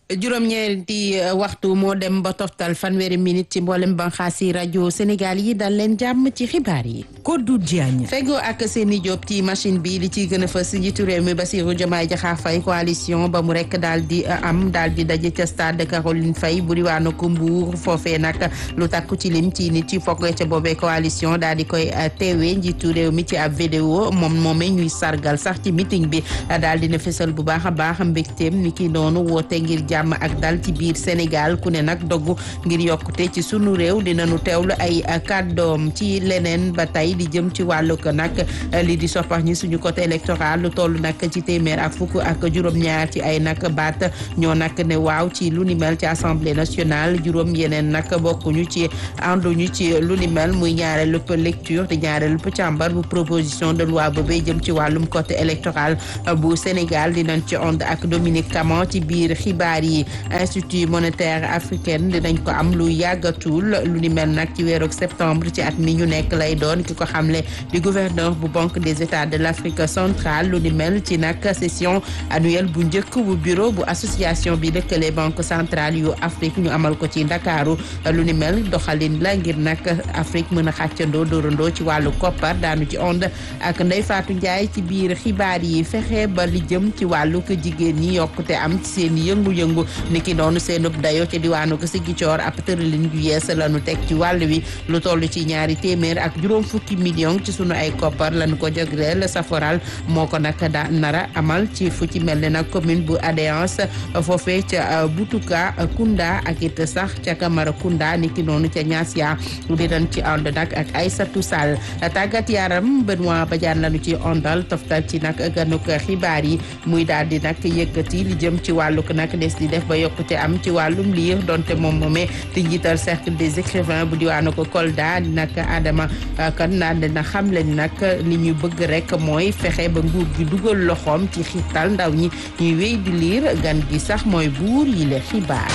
juróom-ñeenti waxtu moo dem ba toftal fanweeri minute ci mboolem banxaas yi rajo Sénégal yi dal leen jàmm ci xibaar yi. Kodou Diagne. fego ak seeni Diop ci machine bi li ciy gën a fës njiitu réew mi Bassirou Diomaye Diakhar Faye coalition ba mu rek daal di am daal di daje ca stade Caroline Faye bu diwaanu ko Mbour foofee nag lu takku ci lim ci nit ci foog ca boobee coalition daal di koy teewee njiitu réew mi ci ab vidéo moom moomee ñuy sargal sax ci meeting bi daal dina fësal bu baax a baax mbégteem ni ki noonu woote ngir jàmm ak dal ci biir Sénégal ku ne nag doggu ngir yokkute ci sunu réew dinañu teewlu ay kàddoom ci leneen ba tey di jëm ci wàllu ko nag li di soppax ñi suñu côté électoral lu toll nag ci téeméer ak fukk ak juróom-ñaar ci ay nag baat ñoo nag ne waaw ci lu ni mel ci assemblée nationale juróom yeneen nag bokkuñu ci ànduñu ci lu ni mel muy ñaareelu lecture di ñaareelu càmbar bu proposition de loi boobee jëm ci wàllum côté électoral bu Sénégal dinañ ci ond ak Dominique Caman ci biir xibaar yi institut monétaire africaine dinañ ko am lu yàggatul lu ni mel nag ci weeru septembre ci at mi ñu nekk lay doon ki ko xamle di gouverneur bu banque des états de l'Afrique centrale lu ni mel ci nag session annuelle bu njëkk bu bureau bu association bi lëkkale banque centrale yu Afrique ñu amal ko ci Ndakaaru lu ni mel doxalin la ngir nag Afrique mën a xàccandoo dóorandoo ci wàllu koppar daanu ci ond ak Ndeye Fatou Ndiaye ci biir xibaar yi fexe ba li jëm ci wàllu ko jigéen ñi yokkute am ci seen yëngu-yëngu ni ki noonu seenub dayo ci diwaanu ko Ziguinchor ab tëralin ju yees lañu teg ci wàll wi lu toll ci ñaari téeméer ak juróom fukki million ci sunu ay koppar lañu ko jagleel saforal moo ko nag da nara amal ci fu ci mel ne nag commune bu Adéance foofee ca Butuka Kunda ak it sax ca Camara Kunda ni ki noonu ca Niassia dinañ ci ànd nag ak Aïssatou Sall tàggat yaram Benoît Badiane lañu ci ondal toftal ci nag ganuk xibaar yi muy daal di nag yëkkati li jëm ci wàlluk nag des di def ba yokkute am ci wàllum liir donte moom moomee di njiital cercle des écrivains bu diwaanu ko Kolda di nag Adama kan naan dina xam leen nag li ñu bëgg rek mooy fexe ba nguur gi dugal loxoom ci xiital ndaw ñi ñuy wéy di liir gan gi sax mooy buur yi le xibaar.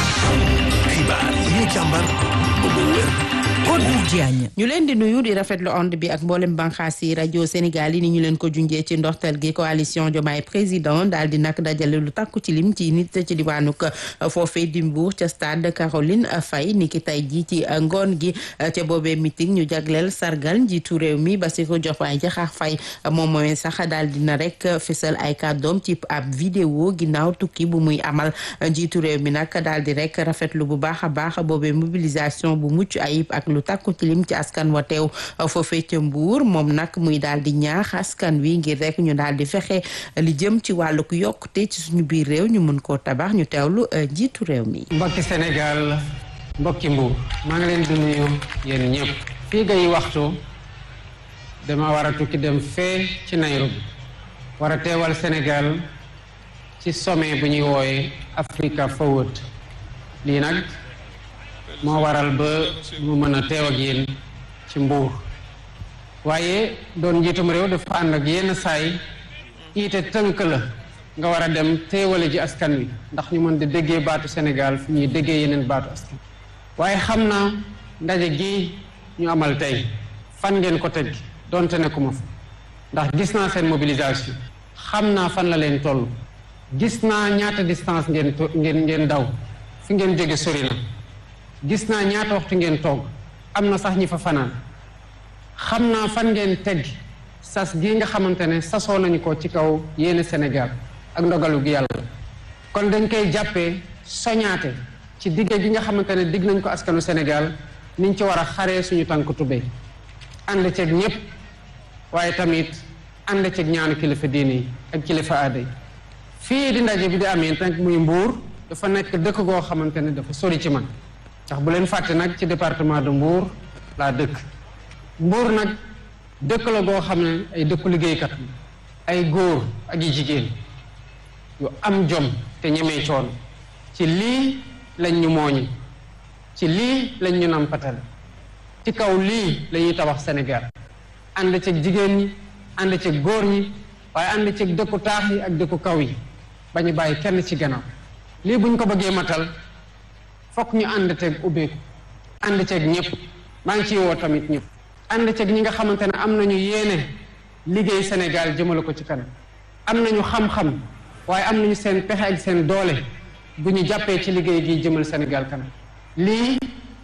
xibaar yi ñu càmbar ba mu wér. Kodou Diagne. ñu leen di nuyu di rafetlu onde bi ak mboolem banxaas yi rajo Sénégal yi ni ñu leen ko junjee ci ndorteel gi coalition Diomaye président daal di nag dajale lu takku ci lim ci nit ci diwaanu foofee di Mbour ca stade Caroline Faye ni ki tey jii ci ngoon gi ca boobee meeting ñu jagleel sargal njiitu réew mi Bassirou Diomaye Diakhar Faye moom mooy sax daal dina rek fësal ay kàddoom ci ab vidéo ginnaaw tukki bu muy amal njiitu réew mi nag daal di rek rafetlu bu baax a baax boobee mobilisation bu mucc ayib ak lu takku ci lim ci askan wa teew foofee ca Mbuur moom nag muy daal di ñaax askan wi ngir rek ñu daal di fexe li jëm ci wàlluk yokkute ci suñu biir réew ñu mën koo tabax ñu teewlu jiitu réew mi. mbokki Sénégal mbokki Mbuur maa ngi leen di nuyu yéen ñëpp. fii ngay waxtu dama war a tukki dem fee ci Nairobi war a teewal Sénégal ci sommet bu ñuy wooye Africa Forward lii nag. moo waral ba mu mën a teew ak yéen ci mbuur waaye doon njiitum réew dafa ànd ak yenn saay iite tënk la nga war a dem teewale ji askan wi ndax ñu mën di déggee baatu Sénégal fu ñuy déggee yeneen baatu askan waaye xam naa ndaje gi ñu amal tey fan ngeen ko teg donte ne ku ma fa ndax gis naa seen mobilisation xam naa fan la leen toll gis naa ñaata distance ngeen ngeen ngeen daw fi ngeen jóge sori na gis naa ñaata waxtu ngeen toog am na sax ñi fa fanaan xam naa fan ngeen teg sas gii nga xamante ne sasoo nañu ko ci kaw yéene Sénégal ak ndogalu gi yàlla kon dañ koy jàppee soñaate ci digge gi nga xamante ne digg nañ ko askanu Sénégal niñ ci war a xaree suñu tànk tubéy ànd ceeg ñëpp waaye tamit ànd ceeg ñaanu kilifa diine yi ak kilifa aada yi fii di ndaje bi di amee nag muy mbuur dafa nekk dëkk goo xamante ne dafa sori ci man ndax bu leen fàtte nag ci département de Mbour laa dëkk Mbour nag dëkk la goo xam ne ay dëkku liggéeykat ay góor ak yi jigéen yu am jom te ñemee coon ci lii lañ ñu mooñi ci lii lañ ñu nampatal ci kaw lii la ñuy tabax Sénégal ànd ceeg jigéen ñi ànd ceeg góor ñi waaye ànd ceeg dëkku taax yi ak dëkku kaw yi ba ñu bàyyi kenn ci gannaaw lii buñ ko bëggee matal fokk ñu ànd ceeg ubbeeku ànd ceeg ñëpp maa ngi ciy woo tamit ñëpp ànd ceeg ñi nga xamante ne am nañu yéene liggéey Sénégal jëmale ko ci kanam am nañu xam-xam waaye am nañu seen pexe ak seen doole bu ñu jàppee ci liggéey gi jëmal Sénégal kanam lii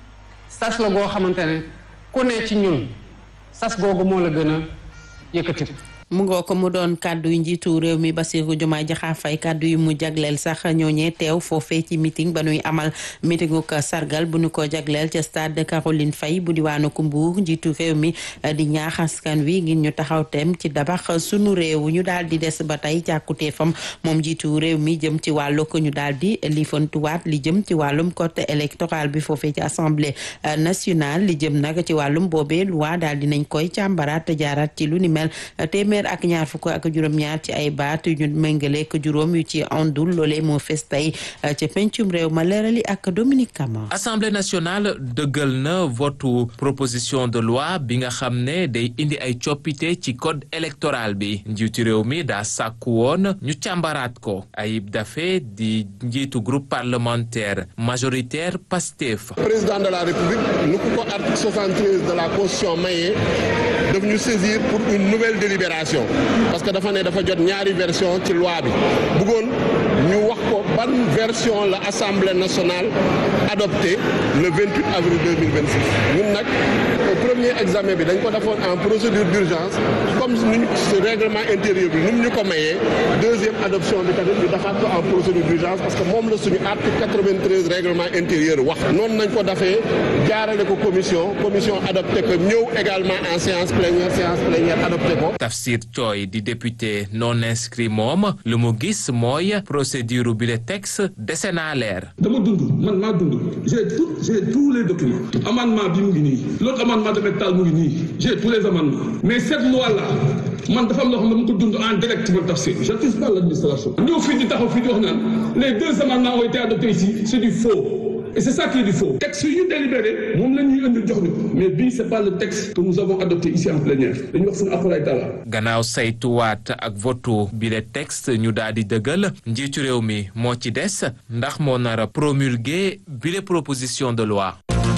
sas la goo xamante ne ku ne ci ñun sas googu moo la gën a yëkkati mu ngoo ko mu doon kàddu yu njiitu réew mi Bassirou Diomaye Diakhar Faye kàddu yu mu jagleel sax ñooñee teew foofee ci meeting ba nuy amal meetingu ko sargal bu ñu ko jagleel ca stade Caroline Faye bu diwaanu ko Mbour njiitu réew mi di ñaax askan wi ngir ñu taxaw tem ci dabax sunu réew ñu daal di des ba tey càkkuteefam moom njiitu réew mi jëm ci wàllu ko ñu daal di lifantuwaat li jëm ci wàllum code électoral bi foofee ci assemblée nationale li jëm nag ci wàllum boobee loi daal di nañ koy càmbaraat te jaaraat ci lu ni mel téeméer ak ñaar fukk ak juróom-ñaar ci ay baat yu ñu méngale ak juróom yu ci andul loolee moo fes tey ca pencum réew ma leerali ak Dominique Camara. Assemblée nationale dëggal na votu proposition de loi bi nga xam ne day indi ay coppite ci code électoral bi njiitu réew mi daa sàkku woon ñu càmbaraat ko Ayib Daffé di njiitu groupe parlementaire majoritaire PASTEF. président de la république nu ko ko article 73 de la constitution mayee daf ñu saisir pour une nouvelle délibération parce que dafa ne dafa jot ñaari version ci loi bi bëggoon ñu wax ko ban version la assemblée nationale adopté le 28 avril 2026 ñun nag premier examen bi dañ ko defoon en procédure d'urgence comme nuñ règlement intérieur bi nu mu ñu ko mayee deuxième adoption bi tamit ñu defaat ko en procédure d'urgence parce que moom la suñu article 93 règlement intérieur wax noonu nañ ko defee jaarale ko commission commission adopté ko ñëw également en séance plénière séance plénière adopté ko Tafsir Thioye di député non inscrit moom lu mu gis mooy procédure bi le texte dese naa leer. dama dund man maa dund j'ai tout j'ai tous les documents amendement bi mu ngi nii l'autre amendement de métal mu ngi nii j'ai tous les amendements mais cette loi là man dafa am loo xam ne dama ko dund en direct man Tafsir j'accuse pas l'administration ñëw fii di taxaw fii di wax naan les deux amendements ont été adoptés ici c'est du faux et c'est ça qui est du faux texte yu ñu délibéré moom la ñuy indi jox ñu mais bii c'est pas le texte que nous avons adopté ici en plénière dañuy wax suñu akulaay taala gannaaw saytuwaat ak votu bi le texte ñu daal di dëggal njiitu réew mi moo ci des ndax moo nar a promulguer bi le proposition de loi.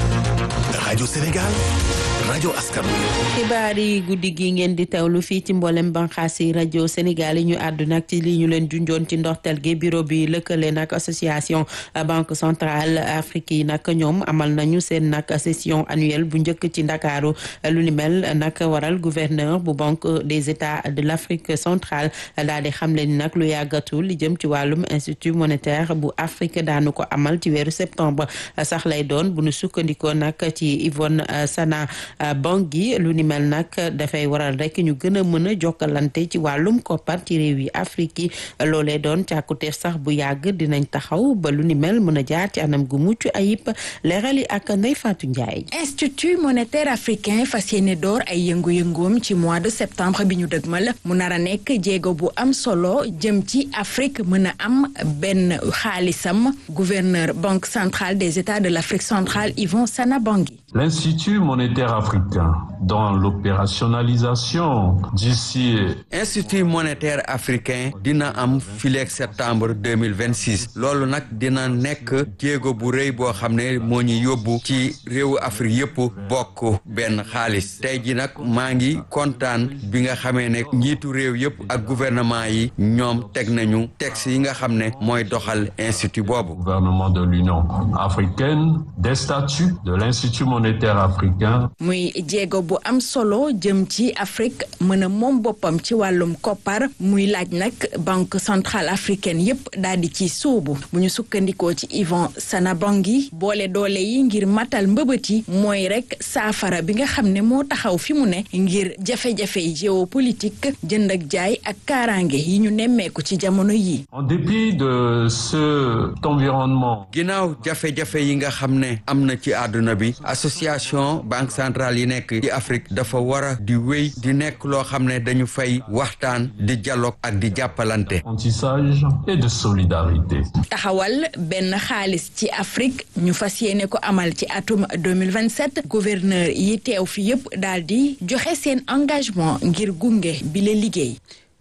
Radio Sénégal rajo askan wi. xibaar yi guddi gi ngeen di teewlu fii ci mboolem banxaas yi rajo Sénégal yi ñu àddu nag ci li ñu leen junjoon ci ndorteel gi bureau bi lëkkale nag association banque centrale Afrique yi nag ñoom amal nañu seen nag session annuelle bu njëkk ci ndakaaru lu ni mel nag waral gouverneur bu banque des états de l'Afrique centrale daal di xamle ni nag lu yàggatul li jëm ci wàllum institut monétaire bu Afrique daanu ko amal ci weeru septembre sax lay doon bu nu sukkandikoo nag ci Yvonne Sana Bangui lu ni mel nag dafay waral rek ñu gën a mën a jokkalante ci wàllum koppar ci réew yi Afrique yi loolee doon càkkuteef sax bu yàgg dinañ taxaw ba lu ni mel mën a jaar ci anam gu mucc ayib leerali ak Ndeye Fatou Ndiaye. Institut monétaire africain fas yéene door ay yëngu-yëngoom ci mois de septembre bi ñu dëgmal mu nar a nekk jéego bu am solo jëm ci Afrique mën a am benn xaalisam gouverneur banque centrale des états de l'Afrique centrale Yvon Sana Bangui. L'Institut monétaire africain, dans l'opérationnalisation d'ici. Institut monétaire africain dina am fileeg septembre deux mille vingt six loolu nag dina nekk jéego bu rëy boo xam ne moo ñu yóbbu ci réewu Afrique yëpp bokk benn xaalis tey ji nag maa ngi kontaan bi nga xamee ne njiitu réew yëpp ak gouvernement yi ñoom teg nañu texte yi nga xam ne mooy doxal institut boobu. gouvernement de l'Union africaine des statuts de l'Institut monétaire africain. muy jéego bu am solo jëm ci Afrique mën a moom boppam ci wàllum koppar muy laaj nag banque centrale africaine yépp daal di ci sóobu bu ñu sukkandikoo ci Yvon Sanabangi boole doole yi ngir matal mbëbët yi mooy rek saafara bi nga xam ne moo taxaw fi mu ne ngir jafe-jafe géopolitique jënd ak jaay ak kaaraange yi ñu nemmeeku ci jamono yi. en dépit de cet environnement. ginnaaw jafe-jafe yi nga xam ne am na ci àdduna bi association banque centrale yi nekk ci Afrique dafa war a di wéy di nekk loo xam ne dañu fay waxtaan di dialogue ak di jàppalante. apprentissage et de solidarité. taxawal benn xaalis ci Afrique ñu fas yéene ko amal ci atum 2027 gouverneur yi teew fi yépp daal di joxe seen engagement ngir gunge bi la liggéey.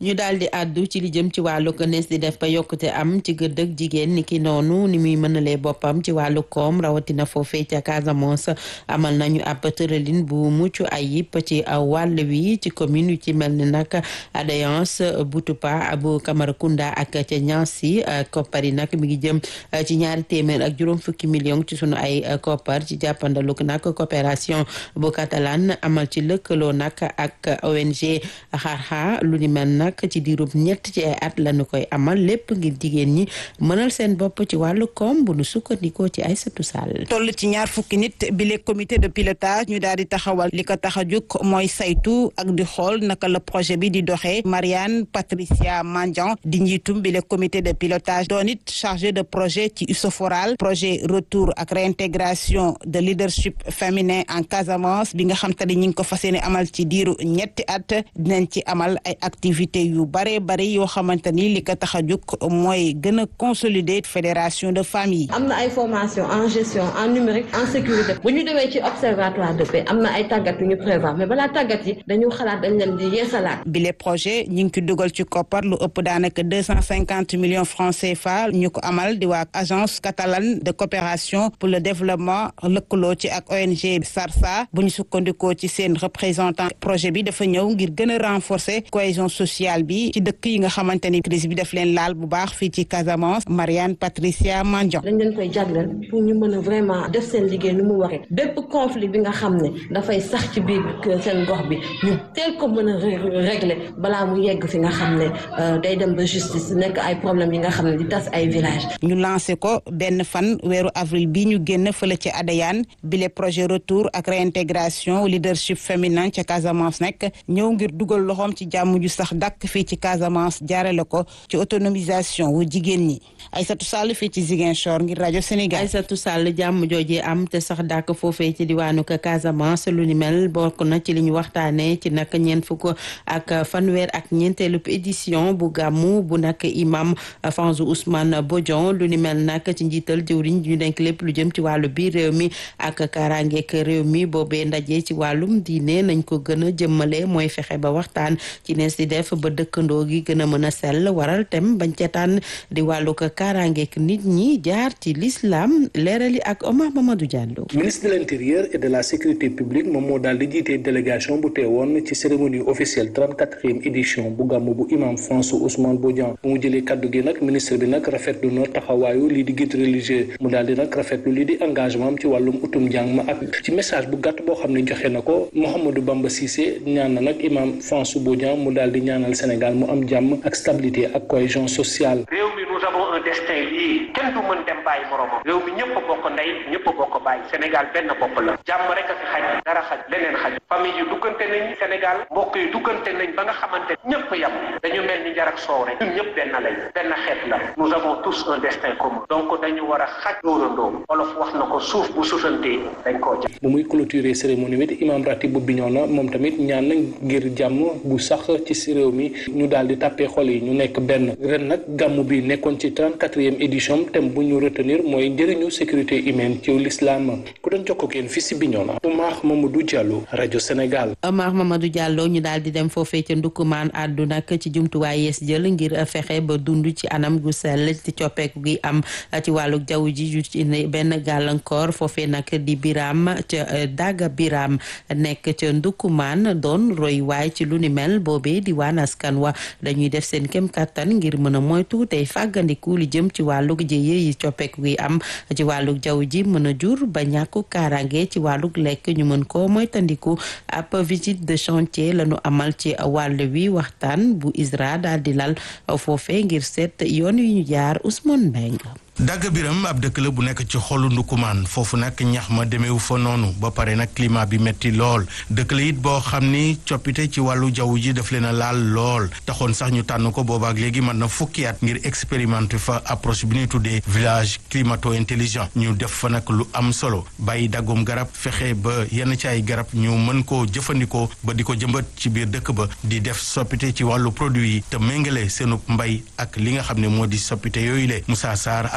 ñu daal di àddu ci li jëm ci wàllu nees di def ba yokkute am ci gëddëg jigéen ni ki noonu ni muy mënalee boppam ci wàllu koom rawatina foofee ca Casamance amal nañu ab tëralin bu mucc ayib ci wàll wi ci commune yu ci mel ni nag Adéance Boutoupa bu Camaracounda ak ca Niassy koppar yi nag mi ngi jëm ci ñaari téeméer ak juróom fukki million ci sunu ay koppar ci jàppandaluk nag coopération bu catalan amal ci lëkkaloo nag ak ONG xarxa lu ni mel nag ci diirub ñett ci ay at lañu koy amal lépp ngir jigéen ñi mënal seen bopp ci wàllu koom bu nu sukkandikoo ci Aïssatou Sall toll ci ñaar fukki nit bi le comité de pilotage ñu daal di taxawal li ko tax a jóg mooy saytu ak di xool naka la projet bi di doxee Marianne Patricia Mandian di njiitum bi le comité de pilotage doon it chargé de projet ci Usoforal projet retour ak réintégration de leadership féminin en Casamance bi nga xam te ne ñi ngi ko fas yéene amal ci diiru ñetti at dinañ ci amal ay activités yu bare bare yoo xamante ni li ko tax a jóg mooy gën a consolider fédération de famille. am na ay formation en gestion en numérique en sécurité bu ñu demee ci observatoire de paix am na ay tàggat yu ñu prévoir mais balaa tàggat yi dañu xalaat dañ leen di yeesalaat. bile projet ñu ngi ci dugal ci koppar lu ëpp daanaka deux cent cinquante millions francs CFA ñu ko amal di waa agence catalane de coopération pour le développement lëkkaloo ci ak ONG SARSA bu ñu sukkandikoo ci seen représentant projet bi dafa ñëw ngir gën a renforcer cohésion sociale bi ci dëkk yi nga xamante ni crise bi daf leen laal bu baax fii ci Casamance Marianne Patricia Mandion. dañ leen koy jagleel pour ñu mën a vraiment def seen liggéey nu mu waree bépp conflit bi nga xam ne dafay sax ci biir seen gox bi ñu teel ko mën a régler balaa mu yegg fi nga xam ne day dem ba justice nekk ay problèmes yi nga xam ne di tas ay village ñu lancé ko benn fan weeru avril bi ñu génn fële ci Adéane bile projet retour ak réintégration leadership féminin ca Casamance nekk ñëw ngir dugal loxoom ci jàmm ju sax dàkk fii ci Casamance jaarale ko ci autonomisation wu jigéen ñi Aïssatou Sall fii ci Ziguinchor ngir rajo Sénégal. Aïssatou Sall jàmm joojee am te sax dàkk foofee ci diwaanu Casamance lu ni mel bokk na ci li ñu waxtaanee ci nag ñeent fukk ak fanweer ak ñeenteelu édition bu gàmmu bu nag imam Fanzu Ousmane Bodian lu ni mel nag ci njiital jëwriñ ñu denk lépp lu jëm ci wàllu biir réew mi ak kaaraangeek réew mi boobee ndaje ci wàllum diine nañ ko gën a jëmmale mooy fexe ba waxtaan ci nees di def ba dëkkandoo gi gën a mën a sell waral tem bañ ca tànn di wàllu ko kaaraangeek nit ñi jaar ci l'islam leerali ak Omar Mamadou Diallo. ministre de l'intérieur et de la sécurité publique moom moo daal di jiite délégation bu teewoon ci cérémonie officielle 34e édition bu gàmmu bu imam Fanzu Ousmane Bodian bu mu jëlee kaddu gi nag ministre bi nag rafetlu na taxawaayu lii di guide religieux mu daal di nag rafetlu lii di engagement am ci wàllum utum njàng ma ak ci message bu gàtt boo xam ne joxe na ko Mouhamadou Bamba Cissé ñaan na nag imam Fanzu Bodian mu daal di ñaanal Sénégal mu am jàmm ak stabilité ak cohésion sociale. réew mi nous avons un destin lii kenn du mën dem bàyyi moromam réew mi ñëpp a bokk ndey ñëpp a bokk bàyyi Sénégal benn bopp la jàmm rek a fi xaj dara xaj leneen xaj famille yi duggante nañ Sénégal mbokk yi duggante nañ ba nga xamante ñëpp yam dañu mel ni njar ak soow rek ñun ñëpp benn lañ benn xeet la nous avons tous un destin commun donc dañu war a xaj dóorandoo olof wax na ko suuf bu suufantee dañ koo jàpp bu muy clôturer cérémonie bi imam ratib bu Bignona moom tamit ñaan na ngir jàmm bu sax ci si réew mi ñu daal di tàppee xol yi ñu nekk benn ren nag gàmmu bi nekkoon ci 34e édition thème bu ñu retenir mooy njëriñu sécurité humaine ci l'islam ku doon jokkoo ak yéen fii si Bignona Oumar Mamadou Diallo rajo Sénégal. Omar Mamadou Diallo ñu daal di dem foofee ca ndukkumaan àddu nag ci jumtuwaay yees jël ngir fexe ba dund ci anam gu sell ci coppeeku gi am ci wàllu jaww ji ju ci benn gàllankoor foofee nag di biram ca daga biram nekk ca ndukkumaan doon roy waay ci lu ni mel boobee di waan askan wa dañuy def seen kem kattan ngir mën a moytu tey fàggandiku li jëm ci wàllug jëye yi coppeeku gi am ci wàllug jaww ji mën a jur ba ñàkku kaaraange ci wàllug lekk ñu mën koo moytandiku ab visite de chantier lañu amal ci wàll wi waxtaan bu ISRA daal di lal foofee ngir seet yoon yu ñu jaar Ousmane Mbengue dagg biram ab dëkk la bu nekk ci xolu ndukumaan foofu nag ñax ma demeewu fa noonu ba pare nag climat bi metti lool dëkk la it boo xam ni coppite ci wàllu jaww ji daf leen a laal lool taxoon sax ñu tànn ko boobaak léegi mën na fukki at ngir expérimenter fa approche bi ñuy tuddee village climato intelligent ñu def fa nag lu am solo bàyyi daggum garab fexe ba yenn ci ay garab ñu mën koo jëfandikoo ba di ko jëmbat ci biir dëkk ba di def soppite ci wàllu produit yi te méngale seenu mbay ak li nga xam ne moo di soppite yooyu le Moussa Sarr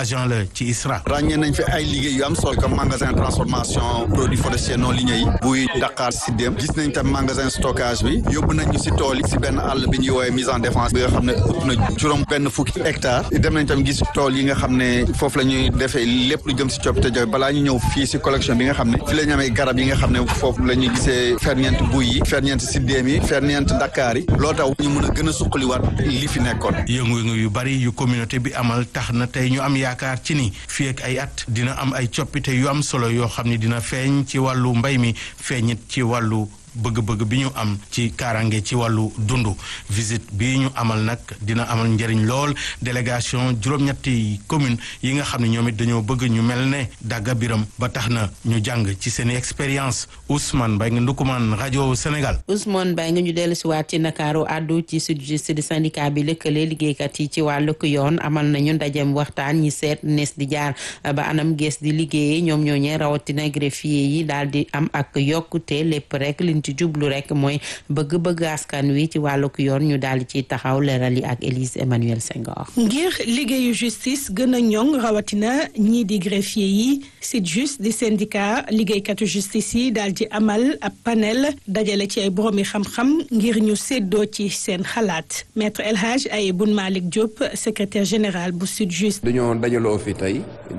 agent la ci ISRA. ràññee nañ fi ay liggéey yu am solo comme magasin transformation produits forestiers non ligneux yi buy Dakar si dem gis nañ tam magasin stockage bi yóbbu nañ ñu si tool yi si benn àll bi ñuy woowee mise en défense bi nga xam ne ëpp na juróom benn fukki hectare dem nañ tam gis tool yi nga xam ne foofu la ñuy defee lépp lu jëm si coppite jaww balaa ñu ñëw fii si collection bi nga xam ne fi la ñu amee garab yi nga xam ne foofu la ñuy gisee ferñeent buy yi ferñeent si déem yi ferñeent Dakar yi loo tax ñu mën a gën a suqaliwaat li fi nekkoon yëngu-yëngu yu bari yu communauté bi amal tax na tey ñu am yaakaar ci ni fii ak ay at dina am ay coppite yu am solo yoo xam ni dina feeñ ci wàllu mbay mi feeñit ci wàllu bëgg-bëgg bi ñu am ci kaaraange ci wàllu dund visite bi ñu amal nag dina amal njëriñ lool délégation juróom-ñetti commune yi nga xam ne ñoom it dañoo bëgg ñu mel ne dagga biram ba tax na ñu jàng ci seen expérience Ousmane Mbaye nga Ndukumaan rajo Sénégal. Ousmane Mbaye nga ñu dellu si waat ci Ndakaaru àddu ci SYTJUST di syndicat bi lëkkale liggéeykat yi ci wàllug yoon amal nañu ndajem waxtaan ñi seet nees di jaar ba anam gees di liggéeyee ñoom ñooñee rawatina greffier yi daal di am ak yokkute lépp rek ci jublu rek mooy bëgg-bëgg askan wi ci wàllug yoon ñu daal di ciy taxaw leeral yi ak Élise Emmanuel Senghor. ngir liggéeyu justice gën a ñoŋ rawatina ñii di greffier yi SYTJUST di syndicat liggéeykatu justice yi daal di amal ab panel dajale ci ay boroomi xam-xam ngir ñu séddoo ci seen xalaat maître El Hadj Ayeboun Malick Diop secrétaire général bu SYTJUST. dañoo dajaloo fi tey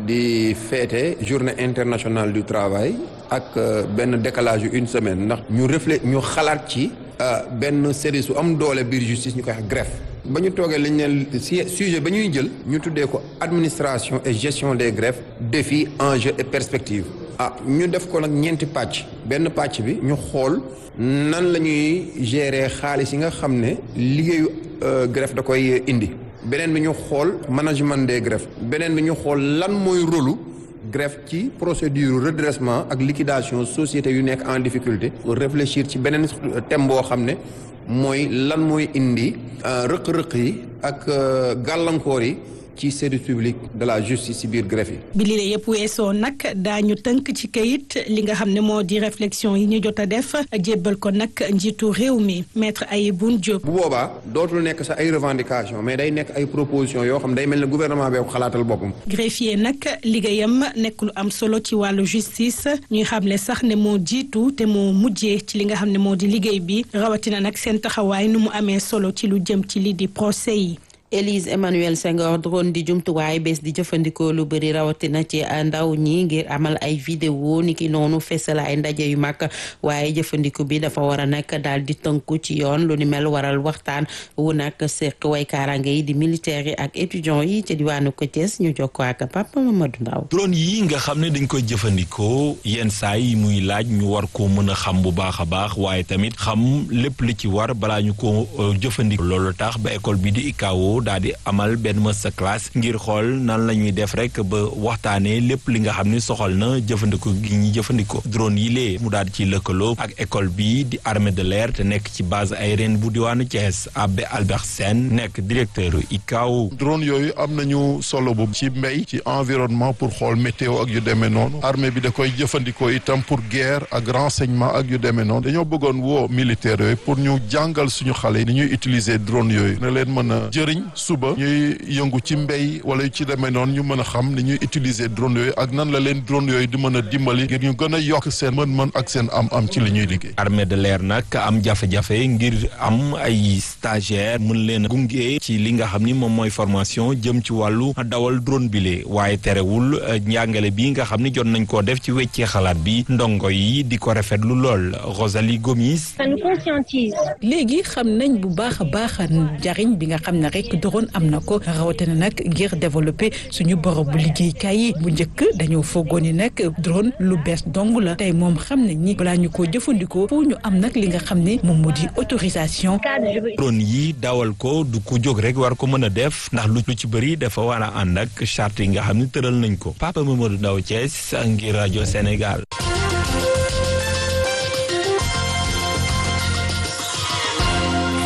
di féete journée internationale du travail. ak benn décalage yu une semaine ndax ñu reflé ñu xalaat ci benn service su am doole biir justice ñu koy wax greffe ba ñu toogee lañ ne sujet ba ñuy jël ñu tuddee ko administration et gestion des greffes défis enjeux et perspectives ah ñu def ko nag ñeenti pàcc benn pàcc bi ñu xool nan la ñuy gérer xaalis yi nga xam ne liggéeyu greffe da koy indi beneen bi ñu xool management des greffes beneen bi ñu xool lan mooy rôlu greffe ci procédure redressement ak liquidation société yu nekk en difficulté réfléchir ci beneen thème boo xam ne mooy lan mooy indi rëq-rëq yi ak gàllankoor yi ci service public de la justice ci biir greffe yi. bi lii la yëpp weesoo nag daañu tënk ci kayit li nga xam ne moo di réflexion yi ñu jot a def jébbal ko nag njiitu réew mi maître Ayeboun Diop. bu boobaa dootul nekk sax ay revendication mais day nekk ay proposition yoo xam day mel ne gouvernement bee ko xalaatal boppam. greffier nag liggéeyam nekk lu am solo ci wàllu justice ñuy xam ne sax ne moo jiitu te moo mujjee ci li nga xam ne moo di liggéey bi rawatina nag seen taxawaay nu mu amee solo ci lu jëm ci lii di procès yi. Élise Emmanuel Senghor drone di jumtuwaay bés di jëfandikoo lu bëri rawatina ci ndaw ñi ngir amal ay vidéo niki noonu fesal ay ndaje yu mag waaye jëfandiku bi dafa war a nekk daal di tënku ci yoon lu ni mel waral waxtaan wu nag seq way kaaraange yi di militaires yi ak étudiants yi ci diwaanu ko Thiès ñu jokkoo ak Papa Mamadou Ndaw drone yi nga xam ne dañ koy jëfandikoo yenn saa yi muy laaj ñu war ko mën a xam bu baax a baax waaye tamit xam lépp li ci war balaa ñu ko jëfandikoo loolu tax ba école bi di ICAO daal di amal benn master class ngir xool nan la ñuy def rek ba waxtaanee lépp li nga xam ni soxal na jëfandikoo gi ñuy jëfandikoo drone yi lee mu daal di ci lëkkaloo ak école bi di armée de l'air te nekk ci base aérienne bu diwaanu Thiès Abbé Albert Sène nekk directeur ICAO. drone yooyu am nañu solo bu ci mbéy ci environnement pour xool météo ak yu demee noonu armée bi da koy jëfandikoo itam pour guerre ak renseignement ak yu demee noonu dañoo bëggoon woo militaires yooyu pour ñu jàngal suñu xale yi ni ñuy utiliser drone yooyu na leen mën a jëriñ suba ñuy yëngu ci mbéy wala yu ci demee noonu ñu mën a xam ni ñuy utiliser drone yooyu ak nan la leen drone yooyu di mën a dimbali ngir ñu gën a yokk seen mën-mën ak seen am-am ci li ñuy liggéey. armée de l'air nag am jafe-jafe ngir am ay stagiaire mën leen a gunge ci li nga xam ni moom mooy formation jëm ci wàllu dawal drone bile waaye terewul njàngale bi nga xam ni jot nañ koo def ci weccee xalaat bi ndongo yi di ko rafetlu lool Rosalie Gomis. ça nous conscientise. léegi xam nañ bu baax a baax njariñ bi nga xam ne rek drone am na ko rawatina nag ngir développer suñu bërëbu liggéeykaay yi bu njëkk dañoo foogoon ni nag drone lu bees dong la tey moom xam nañ ni balaa ñu koo jëfandikoo pour ñu am nag li nga xam ne moom moo di autorisation. drone yi dawal ko du ko jóg rek war ko mën a def ndax lu ci bëri dafa war a ànd ak charte yi nga xam ne tëral nañ ko Papa Mamadou Ndaw Thiès ngir rajo Sénégal.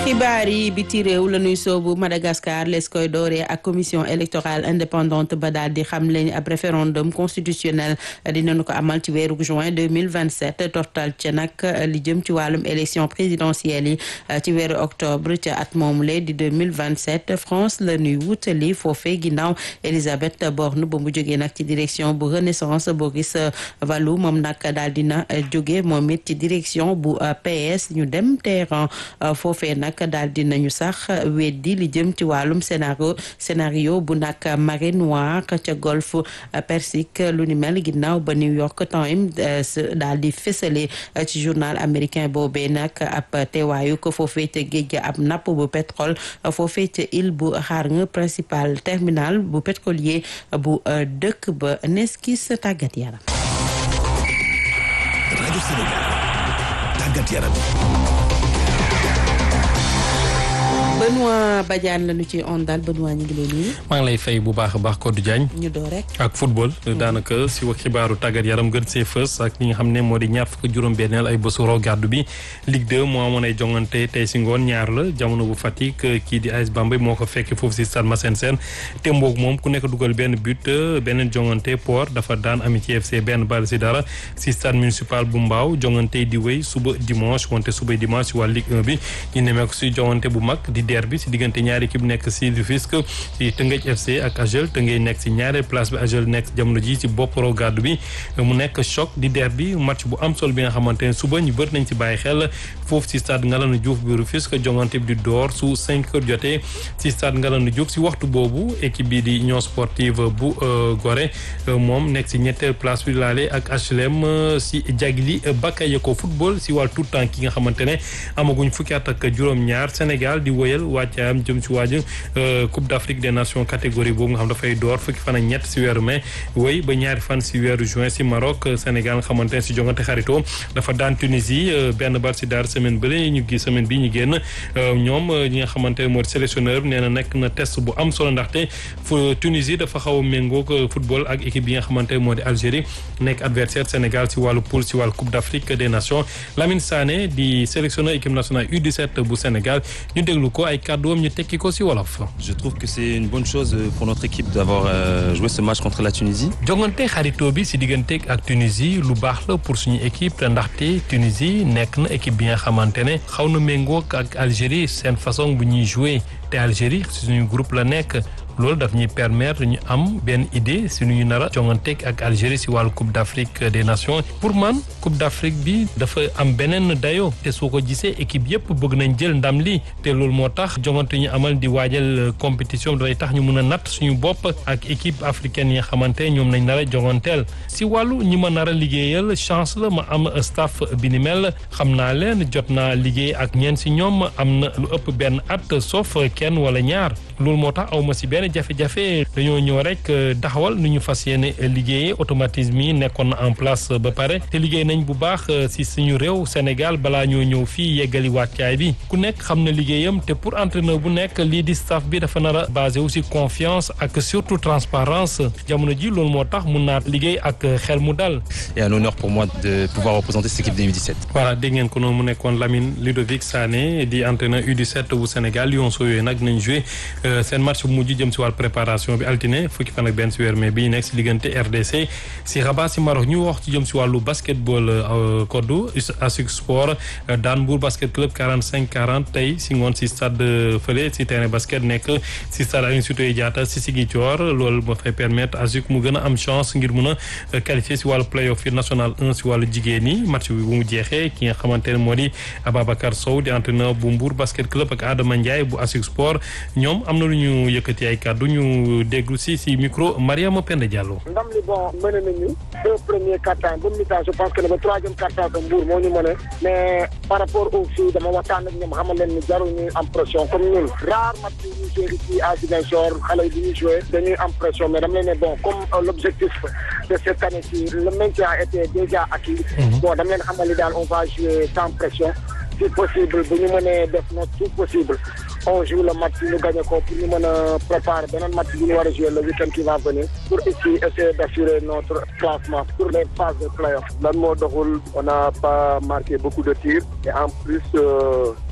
xibaar yi biti réew la ñuy soobu Madagascar les koy dooree ak commission électorale indépendante ba daal di xam leen ab référendum constitutionnel dinañu ko amal ci weeru juin 2027 tortal ca nag li jëm ci wàllum élection présidentielle yi ci weeru octobre ca at moom le di 2027 France la ñuy wutali foofee ginnaaw Elisabeth Borne ba mu jógee nag ci direction bu Renaissance Boris Valou moom nag daal dina jóge moom it ci direction bu PS ñu dem terrain foofee nag daal di nañu sax weddi li jëm ci wàllum scénario scénario bu nag marée noire ca golfe Persique lu ni mel ginnaaw ba New York Times daal di fësale ci journal américain boobee nag ab teewaayu ko foofee ca géej ga ab napp bu pétrole foofee ca île bu Hareng principal terminal bu pétrolier bu dëkk ba neskis tàggat yaram. rajo Sénégal tàggat yaram. Benoît Badiane la ñu ci ondal Benoît ñu ngi lay nuyu. maa ngi lay fay bu baax a baax Codé Diagne. ñu door rek. ak football daanaka si wax xibaaru tàggat yaram gën see fës ak ñi nga xam ne moo di ñaar fukk juróom-benneel ay bésu raw gàddu bi Ligue 2 moo amoon ay jongante tey si ngoon ñaar la jamono bu Fatick kii di AS Bambey moo ko fekk foofu si stade Massène Sène te mboog moom ku nekk dugal benn but beneen jongante Port dafa daan Amitié FC benn bal si dara si stade municipal bu Mbaaw jongante di wéy suba dimanche wante suba dimanche si waa Ligue 1 bi ñu nemee ko si jongante bu mag di derby si diggante ñaari équipe nekk si Rufisque si Tëngéej FC ak Agel Tëngéej nekk si ñaareel place bi Agel nekk jamono ji si bopp raw gàddu bi mu nekk choc di derby match bu am solo bi nga xamante ne suba ñu bëri nañ ci bàyyi xel foofu si stade Ngalandou Diouf bi Rufisque jongante bi di door su 5 heures jotee si stade Ngalandou Diouf si waxtu boobu équipe bi di Union Sportive bu Gorée moom nekk si ñetteel place bi laale ak HLM si Jagli Bakayoko football si wàllu tout temps ki nga xamante ne amaguñ fukki at ak juróom-ñaar Sénégal di woyal wàccaayam jëm ci waaj Coupe d'Afrique des Nations catégorie boobu nga xam dafay door fukki fan ak ñett si weeru mai woy ba ñaari fan si weeru juin si Maroc Sénégal nga xamante ne si jongante xaritoo dafa daan Tunisie benn bal si daar semaine bële ñu gi semaine bi ñu génn ñoom ñi nga xamante ne moo di sélectionneur nee na nekk na test bu am solo ndaxte fu Tunisie dafa xaw a méngoog football ak équipe bi nga xamante ne moo di Algérie nekk adversaire Sénégal si wàllu poule si wàllu Coupe d'Afrique des Nations Lamine Sané di sélectionneur équipe nationale U17 bu Sénégal ñu déglu ko ay kàdduwam ñu tekki ko si wolof. Je trouve que c'est une bonne chose pour notre équipe d'avoir euh, joué ce match contre la Tunisie. jongante xaritoo bi si diggante ak Tunisie lu baax la pour suñu équipe ndaxte Tunisie nekk na équipe bi nga xamante ne xaw na méngoo ak Algérie seen façon bu ñuy jouer te Algérie suñu groupe la nekk. loolu daf ñuy permettre ñu am benn idée si nu ñu nar a jonganteeg ak Algérie si wàllu Coupe d'Afrique des Nations pour man Coupe d'Afrique bi dafa am beneen dayo te soo ko gisee équipe yëpp bëgg nañ jël ndam li te loolu moo tax jongante ñu amal di waajal compétition dafay tax ñu mun a natt suñu bopp ak équipe africaine yi nga xamante ñoom nañ nar a jonganteel si wàllu ñi ma nar a liggéeyal chance la ma am staff bi ni mel xam naa leen jot naa liggéey ak ñeen si ñoom am na lu ëpp benn at sauf kenn wala ñaar loolu moo tax aw ma si benn jafe-jafe dañoo ñëw rek taxawal nu ñu fas yéene liggéeyee automatisme yi nekkoon na en place ba pare te liggéey nañ bu baax si suñu réew Sénégal balaa ñoo ñëw fii yeggali wàccaay bi ku nekk xam na liggéeyam te pour entraîneur bu nekk lii di staff bi dafa nar a basé aussi confiance ak surtout transparence jamono ji loolu moo tax mun naa liggéey ak xel mu dal. Et un honneur pour moi de pouvoir représenter cette équipe de U17. voilà dégg ngeen ko noonu mu nekkoon Lamine Ludovic Sané di entraîneur U17 bu Sénégal Lionceaux yooyu nag nañ joué seen match bu mujj jëm si wàllu préparation bi altine fukki fan ak benn si weer mai bi ñu nekk si diggante RDC si Rabat si Maroc ñu wax ci jëm si wàllu basketball koddu ASUC sport daan Mbour basket club 45 40 tey si ngoon si stade fële si terrain basket nekk si stade Aline Sitoé Diatta si Ziguinchor loolu moo fay permettre ASUC mu gën a am chance ngir mun a qualifier si wàllu play-off yi national 1 si wàllu jigéen ñi match bi bu mu jeexee ki nga xamante ne moo di Ababacar Sow di entraîneur bu Mbour basket club ak Adama Ndiaye bu ASUC sport ñoom am na lu ñu yëkkati ay kàddu ñu déglu si si micro Mariama Penda Diallo. ndam li bon mëne nañu deux premiers quart-temps ba mi-temps je pense que ne ba troisième quart-temps que Mbour moo ñu mëne mais par rapport au fii dama waxtaan ak ñoom xamal leen ni jarul ñuy am pression comme ñun rare match yi ñuy joué ici à Ziguinchor xale yi bi ñuy joué dañuy am pression mais dama leen ne bon comme l'objectif de cette année-ci le maintien a été déjà acquis bon dama leen xamal ni daal on va jouer sans pression si possible bu ñu mënee def notre tout possible on joue le match ñu gagné ko pour ñu mën a préparer beneen match bi ñu war a jouer le week-end qui va venir pour ici essayer d'assurer notre classement pour les phases de play-off. lan moo doxul on n'a pas marqué beaucoup de tirs et en plus euh,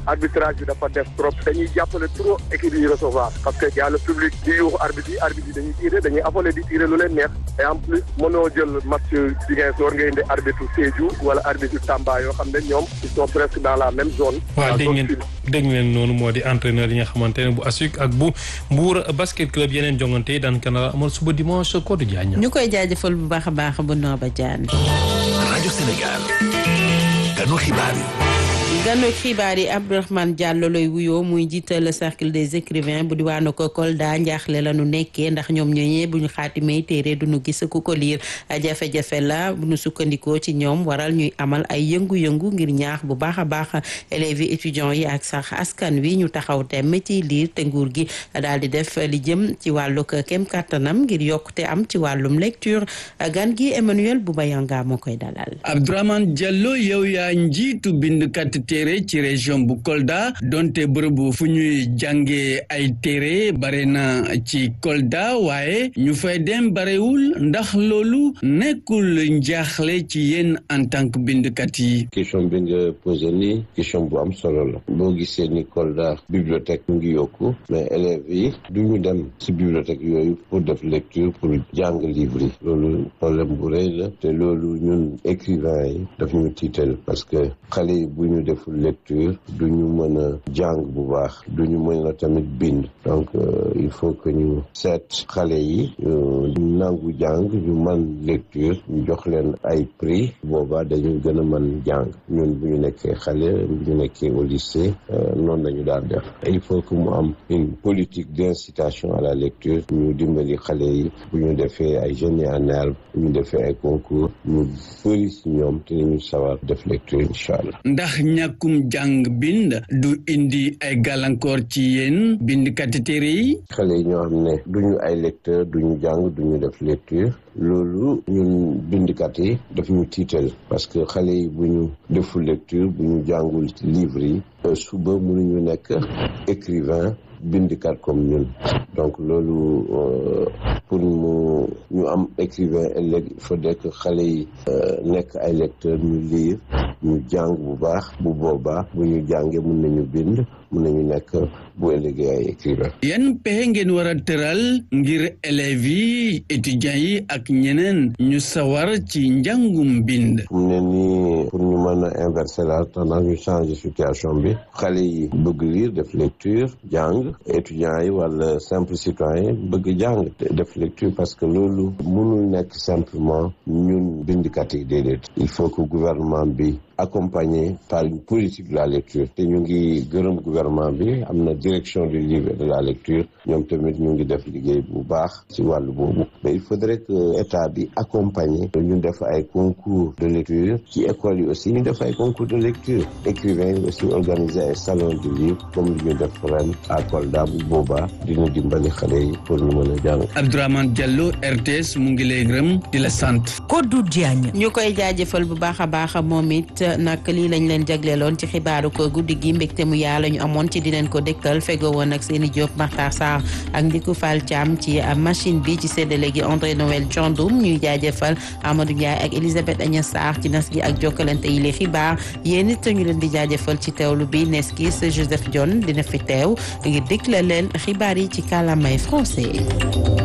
arbitrage bi dafa def trop dañuy jàppale trop équipe yi recevoir parce que y a le public di yuuxu arbitre yi arbitre yi dañuy tiré dañuy affolé di tiré lu leen neex et en plus mënoo jël match Ziguinchor nga indi arbitre Sédhiou wala arbitre Tamba yoo xam ne ñoom ils sont presque dans la même zone. waaw dégg ngeen dégg ngeen noonu moo di entraîneur yi nga xamante ne bu ASUC ak bu Mbour basket club yeneen jongante yi daan kanara amal suba dimanche Codé Diagne. ñu koy jaajëfal bu baax a baax bu Nooba Diagne. rajo Sénégal ganu xibaar yi. ganu xibaar yi Abdourahmane Diallo lay wuyoo muy jiital cercle des écrivains bu diwaanu ko Kolda njaaxle la nu nekkee ndax ñoom ñooñee bu ñu xaatimee téere du ñu gis ku ko liir jafe-jafe la bu ñu sukkandikoo ci ñoom waral ñuy amal ay yëngu-yëngu ngir ñaax bu baax a baax élèves yi étudiants yi ak sax askan wi ñu taxaw temm ci liir te nguur gi daal di def li jëm ci wàllug kem kàttanam ngir yokkute am ci wàllum lecture gan gi Emmanuel Boubayanga moo koy dalal. Abdourahmane Diallo yow yaa njiitu bindkat téere ci région bu Kolda donte bërëbu fu ñuy jàngee ay téere bare na ci Kolda waaye ñu fay dem barewul ndax loolu nekkul njaaxle ci yéen en tant que bindkat yi. question bi nga posé nii question bu am solo la boo gisee ni Kolda bibliothèque mu ngi yokku mais élèves yi du ñu dem si bibliothèque yooyu pour def lecture pour jàng livre yi loolu problème bu rëy la te loolu ñun écrivain yi daf ñu tiital parce que xale yi bu ñu deful lecture du ñu mën a jàng bu baax du ñu mën a tamit bind donc il faut que ñu seet xale yi ñu nangu jàng ñu man lecture ñu jox leen ay prix boobaa dañu gën a mën jàng ñun bu ñu nekkee xale bu ñu nekkee au lycée noonu lañu daan def il faut que mu am une politique d'incitation à la lecture ñu dimbali xale yi bu ñu defee ay génie en herbe bu ñu defee ay concours ñu bëri si ñoom te ñu sawar def lecture incha allah ndax ñàkkum jàng bind du indi ay gàllankoor ci yéen bindkati téere yi xale yi ñoo xam ne duñu ay lecteur duñu jàng duñu def lecture loolu ñun bindkat yi daf ñu tiital parce que xale yi bu ñu deful lecture bu ñu jàngul livre yi suba mënuñu nekk écrivain bindkat comme ñun donc loolu pour mu ñu am écrivain ëllëg il faudrait que xale yi nekk ay lecteur ñu lire ñu jàng bu baax bu boobaa bu ñu jàngee mun nañu bind mun nañu nekk bu ëllëgee ay écrivain yan pexe ngeen war a tëral ngir élèves yi étudiants yi ak ñeneen ñu sawar ci njàngum bind mu ne nii pour ñu mën a inverser la tendance ñu changer situation bi xale yi bëgg lire def lecture jàng étudiants yi wala simple citoyen bëgg jàng def lecture parce que loolu mënul nekk simplement ñun bindkat yi déedéet il faut que gouvernement bi accompagné par une politique de la lecture te ñu ngi gërëm gouvernement bi am na direction du livre et de la lecture ñoom tamit ñu ngi def liggéey bu baax ci wàllu boobu mais il faudrait que état bi accompagné ñu def ay concours de lecture ci école yi aussi ñu def ay concours de lecture écrivain yi aussi organiser ay salon du livre comme li ñu def ren à Kolda bu boobaa dina dimbali xale yi pour ñu mën a jàng Abdourahmane Diallo RTS mu ngi lay gërëm di la sant Kodou Diagne ñu koy jaajëfal bu baax a baax moom it nag lii lañ leen jagleeloon ci xibaaru ko guddi gi mbégte mu yaa la ñu amoon ci di leen ko dégtal fego woon ak seeni Diop Makhtar Sarr ak Ndiku Fall Thiam ci machine bi ci séddale gi André Noël Thiandoum ñuy jaajëfal Amadou Ndiaye ak Elisabeth Agnes Sarr ci nas gi ak jokkalante yi li xibaar yéen it ñu leen di jaajëfal ci teewlu bi neskis Joseph Dione dina fi teew ngir dégla leen xibaar yi ci kàllaamay français